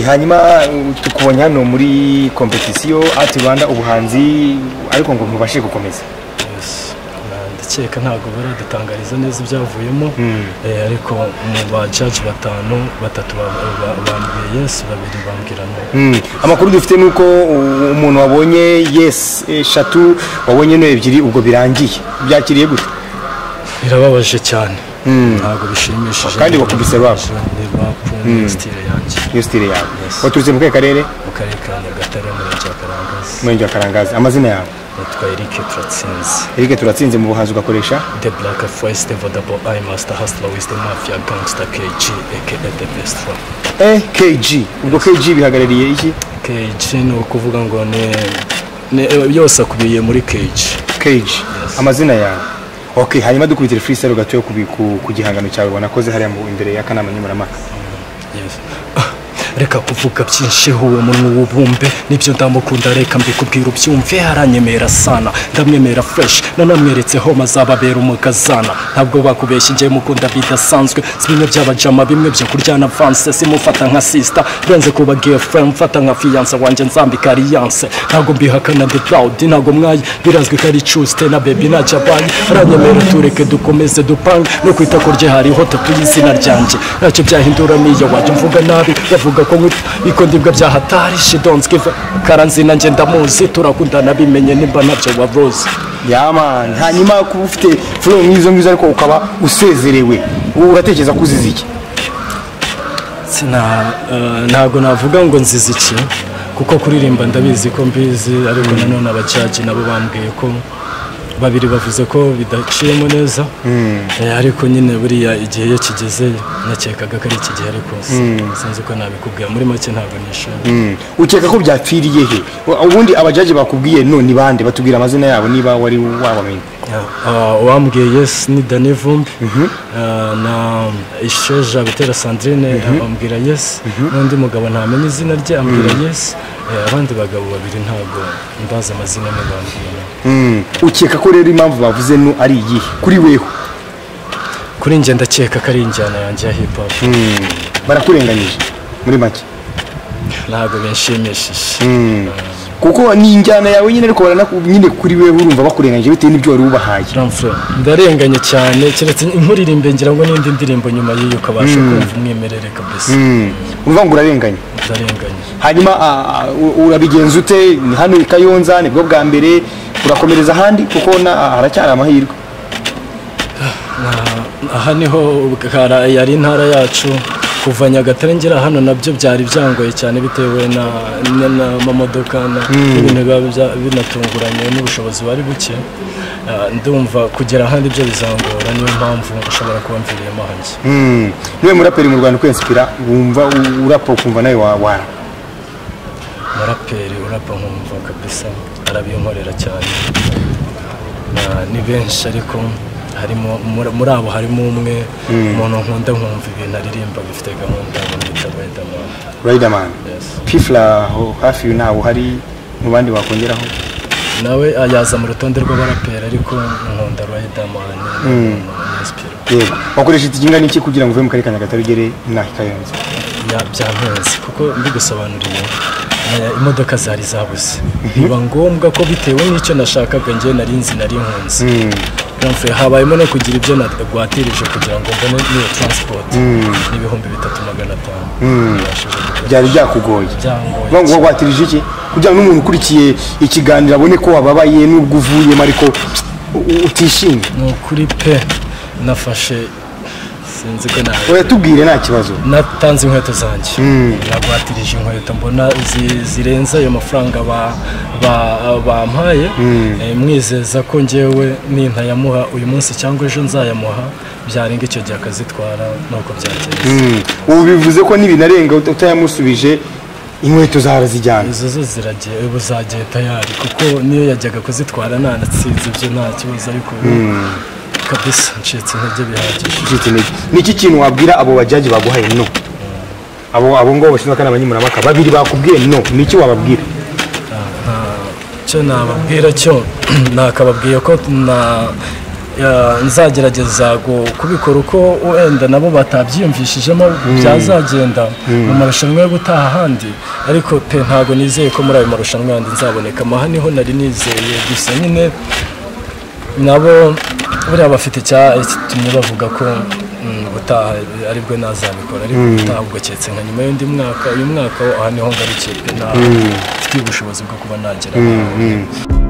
hanyuma tukubonye hano muri kompetisiyo ati rwanda ubuhanzi ariko ngo ntubashe gukomeza ndakeka ntabwo baradutangariza neza ibyavuyemo ariko mu ba jaji batanu batatu bambwiye yesi babiri bambwira no amakuru dufite ni uko umuntu wabonye yesi eshatu wabonye no ebyiri ubwo birangiye byakiriye gute birababaje cyane ntabwo bishimishije kandi bakubise rap bakunze sitire yanjye iyo sitire yawe waturutse mu kahe karere mu karere ka nyagatare umurenge wa karangazi umurenge wa karangazi amazina yawe nitwa eric turatsinze eric turatsinze mu buhanzi ugakoresha The Black Forest Vodable Eye Master Hustler Wisdom Mafia Gangster KG aka The Best One ekg ubwo kg bihagarariye iki KG ni ukuvuga ngo ni ni- yose akubiye muri KG kg amazina yawe ok hanyuma dukurikire freestyle gatoya ku, ku, ku gihangano cyawe wanakoze hariya mu imbere y'akanama nkemurampaka Yes. Ah, reka kuvuga byinshi uwo munwa w'ubumbe nibyo ndamukunda reka mbikubwira ubyumve aranyemera sana ndamwemera fresh nanamweretse home azababera umugazana ntabwo bakubeshya njye mukunda bidasanzwe si bimwe by'abajama bimwe byo kuryana avance simufata nka sister renze kuba girlfriend mfata nka fiance wanjye nzambika alliance ntabwo mbihakana ndi proud ntabwo mwayi birazwi ko ari chuste na baby ntacyo abaye aranyemera tureke dukomeze dupange no ku itako rye hariho tatu y'izina ryanjye ntacyo byahindura niyo wajya mvuga nabi bavuga ko nkwita iko ndibwa byahatari she don't give a- karanzi nanjye ndamuzi turakundana bimenye nimba nabyo wavuze yaman hanyuma kuba ufite flow nk'izo ngizo ariko ukaba usezerewe uratekereza ko uzize iki Sina- eh, ntabwo navuga ngo nzize iki kuko kuririmba ndabizi ko mbizi ariko nanone abacaji nabo bambwiye ko babiri bavuze ko bidaciyemo neza Eh, ariko nyine buriya igihe iyo kigeze nakekaga ko ari iki gihe ariko si- sinzi uko nabikubwira muri make ntabwo nishimye ukeka ko byapfiriye he ubundi abajaji bakubwiye no ni bande batubwira amazina yabo niba wari wabamenya Ah, uwambwiye yes ni dani vumbi Ah, na isheja bitera sandrine bambwira yes n'undi mugabo ntamenya izina rye ambwira yes Eh, abandi bagabo babiri ntabwo ndazi amazina amwe bambwira Mm. ukeka ko rero impamvu bavuze no ari iyihe kuri weho kuri njye ndakeka ko ari injyana yanjye ya hip hop barakurenganyije muri make ntabwo binshimishije kuko ni injyana yawe nyine ariko baranaku- nyine kuri wewe urumva bakurenganyije bitewe n'ibyo wari ubahaye Ramfure, ndarenganye cyane keretse inkuririmbe ngira ngo n'indi ndirimbo nyuma y'iyo ukabasha kumva umwimerere kabisa Mm. urumva ngo urarenganye ndarenganye hanyuma ah, ah, u- urabigenza ute Ni hano i kayonza nibwo bwa mbere urakomereza ahandi kuko na- ah, haracyari amahirwe aha niho ubwara- yari intara yacu kuva nyagatare ngera hano nabyo byari byangoye cyane bitewe na- na- n'amamodoka na- n'ibintu biba bya- binatunguranye n'ubushobozi bari buke Ah, ndumva kugera ahandi byo bizangora niyo mpamvu ushobora kuba mviriyemo hanjye Mm. niwe muraperi mu rwanda ukwensipira wumva u- urapa ukumva nawe wa- wara umuraperi urapa nkumva kabisa arabinkorera cyane Na- ni benshi ariko harimo muri- muri abo harimo umwe umuntu nkunda nkumva ibintu aririmba bifite gahunda bamwita Riderman riderman Yes. pifla ho hafi uyu ntawe uhari mu bandi wakongeraho nawe ah, yaza mu rutonde rw'abaraperi ariko nkunda Riderman Inspira. yego wakoresha ikiginga n'iki kugira ngo uve mu karere ka nyagatare ugere na kayonza Ya- byampenze kuko mbigusobanuriye eh, imodoka zari zabuze biba ngombwa ko bitewe n'icyo nashakaga njye nari nzi nari nkunze Ramfure, habayemo no kugira ibyo nagwatirije kugira ngo mbone n'iyo transport n'ibihumbi bitatu magana atanu Nabashije gukora. byari byakugoye Byangoye Urumva ngo wagwatirije iki kugira ngo n'umuntu ukurikiye ikiganiro abone ko wababaye n'ubwo uvuyemo ariko u- u- utishimye ni ukuri pe nafashe sinzi ko nawe uratubwire nta kibazo natanze inkweto zanjye nagwatirije inkweto mbona zi- zirenze ayo mafaranga ba- ba- bampaye Eh, mwizeza ko ngewe nintayamuha uyu munsi cyangwa ejo nzayamuha byarenga icyo gihe akazitwara nuko byagenze Mm. ubu bivuze ko n'ibinarenga uta- utayamusubije inkweto zawe zijyana izo zo ziragiye ubu zagiye tayari kuko niyo yajyaga kuzitwara nanatsinze ibyo nta kibazo ariko ubu kabisa ncitse intege bihagije ucitse intege ni iki kintu wabwira abo bajaji baguhaye no abo abo ngabo bashinzwe akanama nkemurampaka babiri bakubwiye no ni iki wababwira icyo nababwira cyo nakababwiye ko na Ya, nzagerageza gu- kubikora uko wenda nabo batabyiyumvishijemo byazagenda mu marushanwa yo gutaha ahandi ariko pe ntabwo nizeye ko muri ayo marushanwa yandi nzaboneka aha niho nari nizeye gusa nyine nabo buriya bafite icyatumye bavuga ko mm, gutaha aribwo nazabikora ariko gutaha ubwo keretse nka nyuma y'undi mwaka uyu mwaka wo aha niho ngarukiye pe nta- mfitiye ubushobozi bwo kuba nagera aho. Mm.